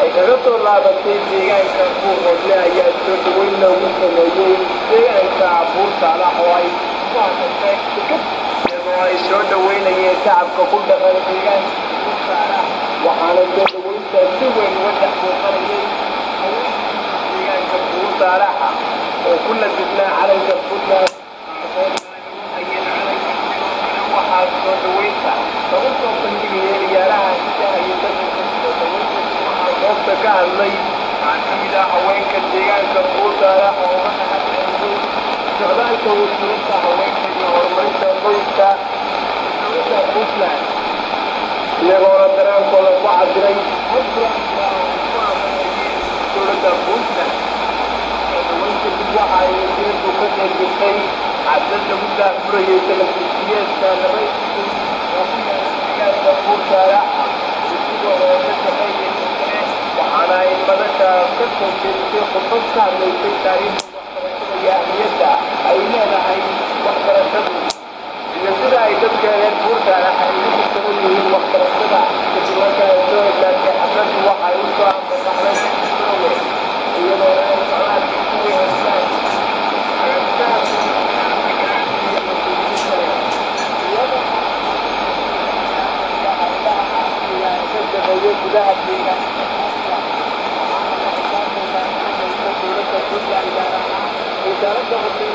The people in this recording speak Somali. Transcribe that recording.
ay kaga soo laabatay deegaanka buuqoodle ayaa soo dhaweyn loogu sameeyey deegaanka buurtaala oo ay ku hadashay iyadoo ay soo dhaweynayeen shacabka ku dhaqan deegaanka buurtaala waxaana soo dhaweynta si weyn uga dhex muuqanayay deegaanka buurtaalaha oo ku labisnaa calanka puntland waxaa soo dhaweynta lagu soo bandhigaya ciyaaraha hidaha iyo waxaa goobta ka hadlay waxaa ka mid ah haweenka deegaanka buurtaala oo uga dhaqanceysay socdaalka wasiirada haweenka iyo horumarinta qoyska dowladda puntland iyagoona dareenkooda ku cabiray dowladda puntland soodaweynta dib waxa ay wasiiradu ka qeybgashay cabdad lagu daafurayay telefisiyeedka nabaysigu oo ku yaala deegaanka buurtaala isigoo oo ka shaqeeyay waxaana ay madasha ka soo jeedisay khudbad ka hadlaysay taariikhda waxbarashada iyo ahmiyadda ay leedahay waxbarashadu iyo sida ay dadka reer buurtaala ay ugu saban yihiin waxbarashada kadib marka ay soo heshaatay xafladdu waxa ay u soo ambabaxday garowe iyadoo ay socdaalka ku weynayaan gudaha deegaanka wasaaradda